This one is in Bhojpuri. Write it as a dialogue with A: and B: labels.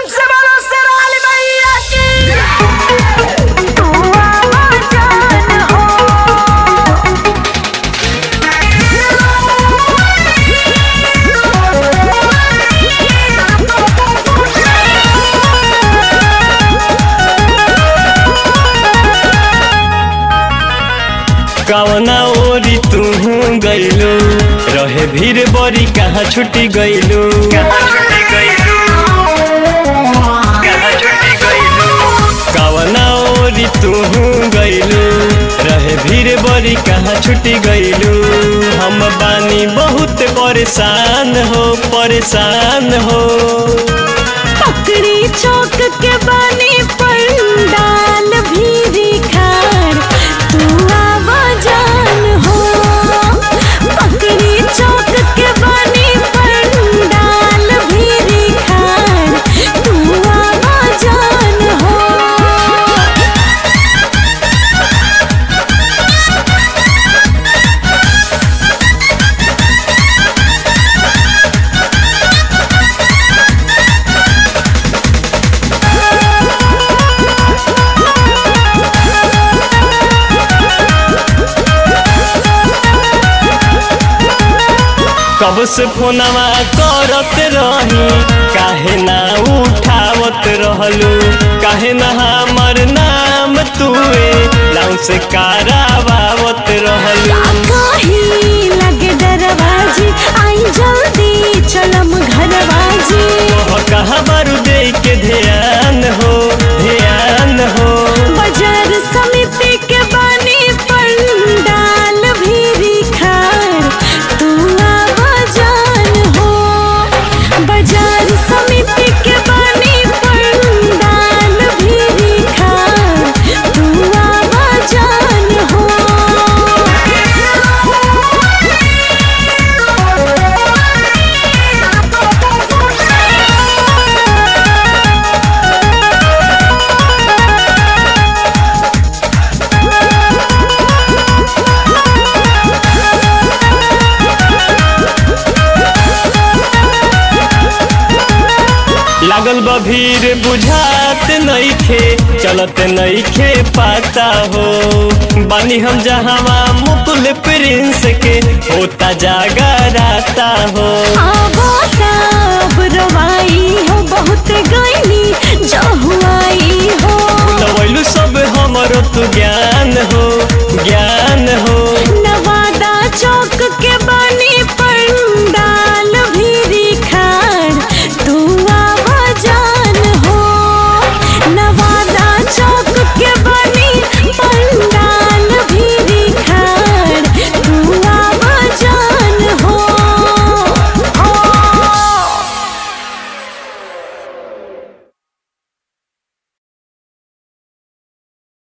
A: प्रेम से बोलो शेराली मैया की
B: तू आवाजान हो
C: कवना ओरी तू गइलू रहे भीड़ बड़ी कहाँ छुट्टी गइलू कवना ओरी तू गइलू रहे भीड़ बड़ी कहाँ छुट्टी गइलू हम बानी बहुत परेशान हो परेशान हो
B: पकड़ी चौक के बानी पंडाल भी खार तू आवाजान हो पकड़ी चौक के बानी पंडाल भी खार तू आवाजान हो
C: कब से फोनवा करत रही काहे ना उठावत रहलू काहे ना हमर नाम तुए लाउ से करावावत रहलू
B: कहीं लगे दरवाजे आई जल्दी चलम घरवाजे
C: ओह कहाँ बारू दे के ध्यान हो ध्यान हो
B: बाजार समिति के बानी पंडाल भी खार तू आवाजान हो बाजार समिति के बानी पंडाल भी खार तू आवाजान हो
C: लागल बा भीड़ बुझात नइखे चलत नइखे पाता हो बानी हम जहावा मुकुल प्रिंस के होता जागा राता हो
B: अब रवाई हो बहुत गईनी जो हुआई हो
C: लवैलू सब हमरो तू ज्ञान